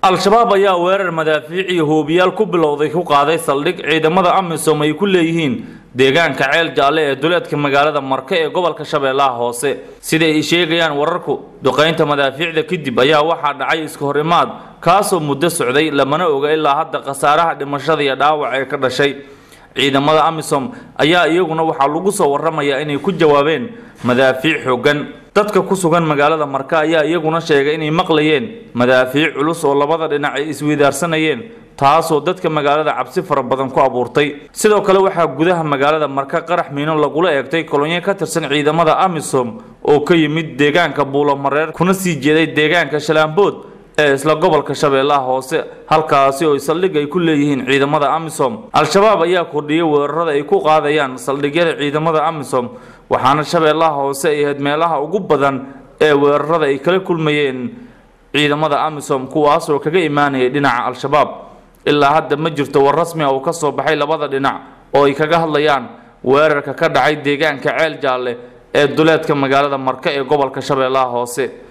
al-shabaab ayaa weerar madaafiic iyo hoobiyaal ku bilowday ku qaaday saldhig ciidamada amisom ay ku leeyihiin deegaanka ceel jaalle ee duleedka magaalada marke ee gobolka shabeellaha hoose siday ay sheegayaan wararku duqaynta madaafiicda kadib ayaa waxaa dhacay iska horimaad kaasoo muddo socday lamana oga ilaa hadda khasaaraha dhimashada iyo dhaawac ee ka dhashay ciidamada amisom ayaa iyaguna waxaa lagu soo waramayaa inay ku jawaabeen madaafiic xooggan dadka ku sugan magaalada marka ayaa iyaguna sheegay inay maqlayeen madaafiic culus oo labada dhinac ay isweydaarsanayeen taasoo dadka magaalada cabsi fara badan ku abuurtay sidoo kale waxaa gudaha magaalada marka qarax miino lagula eegtay kolonyo ka tirsan ciidamada amisom oo ka yimid deegaanka buulomareer kuna sii jeeday deegaanka shalaambood ee isla gobolka shabeellaha hoose halkaasi oo saldhig ay ku leeyihiin ciidamada amisom al-shabaab ayaa kordhiyay weerarada ay ku qaadayaan saldhigyada ciidamada amisom waxaana shabeellaha hoose ay ahayd meelaha ugu badan ee weerarada ay kala kulmayeen ciidamada amisom kuwaasoo kaga imaanayay dhinaca al-shabaab ilaa hadda ma jirto war rasmi ah oo ka soo baxay labada dhinac oo ay kaga hadlayaan weerarka ka dhacay deegaanka ceel jaalle ee duleedka magaalada marka ee gobolka shabeellaha hoose